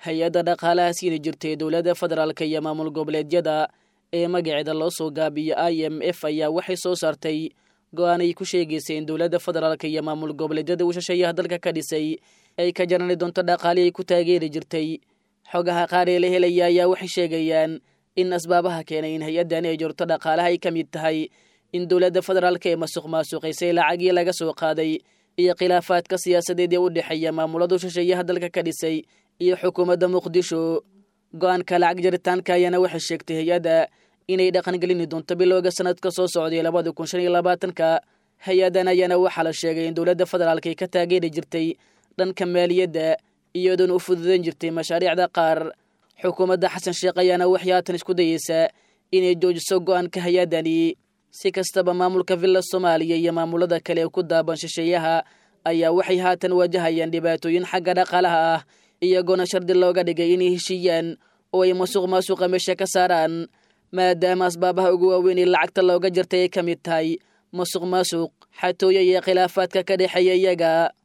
hay-adda dhaqaalaha siini jirtay dowladda federaalka iyo maamul goboleedyada ee magaceeda loo soo gaabiyo i m f ayaa waxay soo saartay go-aan ay ku sheegaysay in dowladda federaalka iyo maamul goboleedyada uu shisheeyaha dalka ka dhisay ay ka jarani doonto dhaqaali ay ku taageeri jirtay xogaha qaar ee la helaya ayaa waxay sheegayaan in asbaabaha keenay in hay-addani ay jorto dhaqaalaha ay ka mid tahay in dowladda federaalka ee masuq maasuqaysay lacagii laga soo qaaday iyo khilaafaadka siyaasadeed ee u dhexeeya maamuladu shisheeyaha dalka ka dhisay iyo xukuumadda muqdisho go-aanka lacag jaritaanka ayaana waxay sheegtay hay-adda inay dhaqangelini doonto bilowga sanadka soo socday labada kun shan iyo labaatanka hay-addan ayaana waxaa la sheegay in dowladda federaalka ay ka taageeri jirtay dhanka maaliyadda iyadoona u fududan jirtay mashaariicda qaar xukuumadda xasan sheekh ayaana waxay haatan isku dayeysaa inay joojiso go-aanka hay-addani si kastaba maamulka villa soomaaliya iyo maamulada kale ee ku daaban shisheeyaha ayaa waxay haatan wajahayaan dhibaatooyin xagga dhaqaalaha ah iyagoona shardi looga dhigay inay heshiiyaan oo ay masuq maasuqa meesha ka saaraan maadaama asbaabaha ugu waaweyn ee lacagta looga jartay ay ka mid tahay masuq maasuq xatooyo iyo khilaafaadka ka dhexeeya iyaga